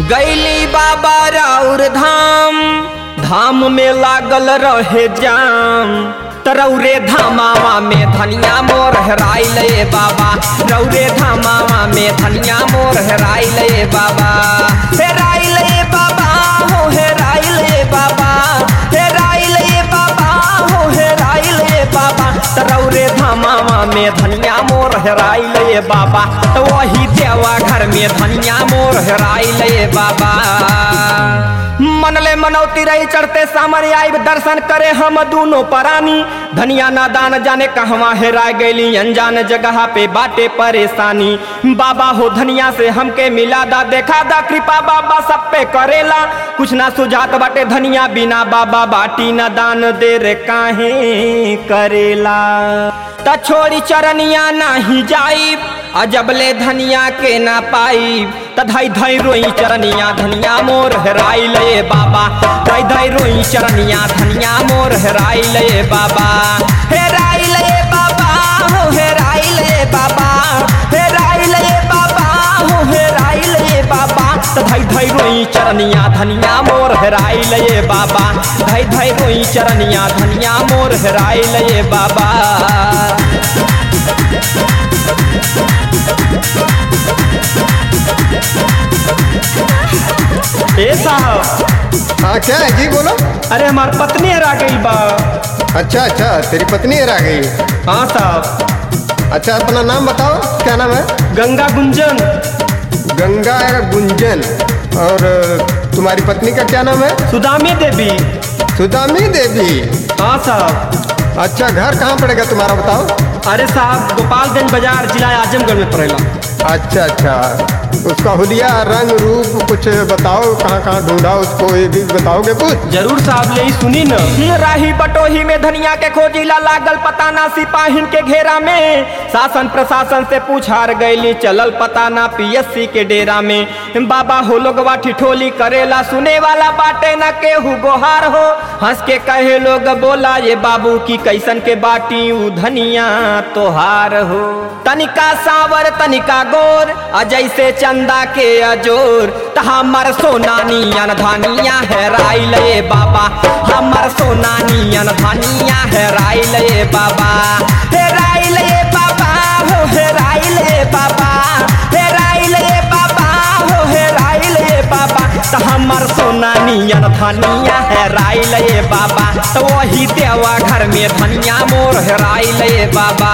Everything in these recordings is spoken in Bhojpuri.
गैली बाबा राउर धाम धाम में लागल रहे जाम तरौरे धामावा में धनिया मोर हेराइल ए बाबा रौरे धामावा में धनिया मोर हेराइल ए बाबा हेराइल ए बाबा हो हेराइल ए बाबा हेराइल ए बाबा हो हेराइल ए बाबा तरौरे धामावा में धनिया मोर हेराइल ए बाबा तो वही देवा घर में धनिया मोर हेराइल ए बाबा मनले मनौती रही चढ़ते सामने आई दर्शन करे हम दोनों परानी धनिया नादान जाने कहवा हेरा गईली अनजान जगह पे बाटे परेशानी बाबा हो धनिया से हमके मिला दा देखा दा कृपा बाबा सब पे करेला कुछ ना सुझात बाटे धनिया बिना बाबा बाटी न दान दे रे काहे करेला त छोड़ी चरनिया नाही जाई अजबले धनिया के ना पाई त धई धई रोई चरनिया धनिया मोर हेराई ले बाबा धई धई रोई चरनिया धनिया मोर हेराई ले बाबा हेराई ले बाबा हो हेराई ले बाबा हेराई ले बाबा हो हेराई ले बाबा त धई धई रोई चरनिया धनिया मोर हेराई ले बाबा धई धई रोई चरनिया धनिया मोर हेराई ले बाबा ए साहब हाँ क्या है जी बोलो अरे हमार पत्नी हरा गई बा अच्छा अच्छा तेरी पत्नी हरा गई हाँ साहब अच्छा अपना नाम बताओ क्या नाम है गंगा गुंजन गंगा गुंजन और तुम्हारी पत्नी का क्या नाम है सुदामी देवी सुदामी देवी हाँ साहब अच्छा घर कहाँ पड़ेगा तुम्हारा बताओ अरे साहब गोपालगंज बाजार जिला आजमगढ़ में पड़ेला अच्छा अच्छा उसका हुलिया रंग रूप कुछ बताओ कहाँ कहाँ ढूंढा उसको ये भी बताओगे कुछ जरूर साहब ले सुनी न राही बटोही में धनिया के खोजिला लागल पता ना सिपाहिन के घेरा में शासन प्रशासन से पूछार गईली चलल पता ना पीएससी के डेरा में बाबा हो लोगवा ठिठोली करेला सुने वाला बाटे न केहू गोहार हो हंस के कहे लोग बोला ये बाबू की कैसन के बाटी उ धनिया तोहार हो तनिका सावर तनिका गोर अजय से चंदा के अजोर त हमर सोना नियन धनिया है राइल ए बाबा हमर सोना नियन धनिया है राइल ए बाबा हे राइल ए बाबा हो हे राइल ए बाबा हे राइल ए बाबा हो हे राइल ए बाबा त हमर सोना नियन धनिया है राइल ए बाबा तो वही देवा घर में धनिया मोर है राइल ए बाबा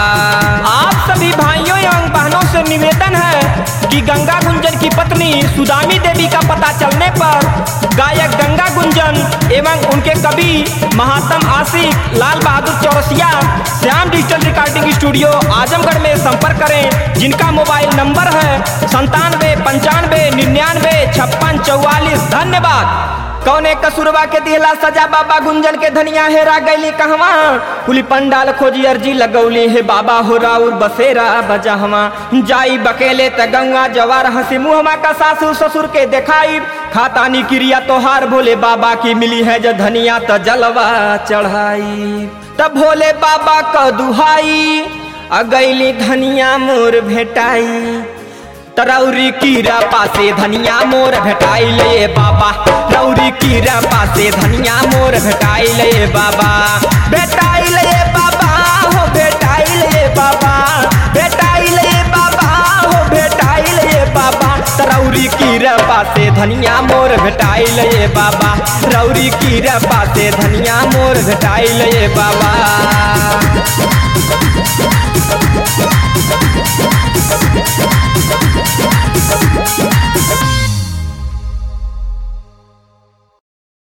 आप सभी भाइयों एवं बहनों से निवेदन है कि गंगा गुंजन की पत्नी सुदामी देवी का पता चलने पर गायक गंगा गुंजन एवं उनके कवि महात्म Ashiq Lal Bahadur Chaurasia Shyam digital recording studio Azamgarh में संपर्क करें जिनका मोबाइल नंबर है संतानवे पंचानवे निन्यानवे छप्पन चौवालीस धन्यवाद कौने कसूरबा के दिहला सजा बाबा गुंजन के धनिया हेरा गईली कहवा कुली पंडाल खोजी अर्जी लगौली हे बाबा हो राउर बसेरा बजहवा जाई बकेले त गंगा जवार हंसी मुहमा का सासू ससुर के देखाई खातानी क्रिया तोहार भोले बाबा की मिली है जो धनिया त जलवा चढ़ाई तब भोले बाबा क दुहाई अगैली धनिया मोर भेटाई तरौरी कीरा पासे धनिया मोर भेटाई ले बाबा रौरी कीरा पासे धनिया मोर भेटाई ले बाबा भेटाई ले बाबा हो भेटाई ले बाबा भेटाई ले बाबा हो भेटाई ले बाबा तरौरी कीरा पासे धनिया मोर भेटाई ले बाबा रौरी कीरा पासे धनिया मोर भेटाई ले बाबा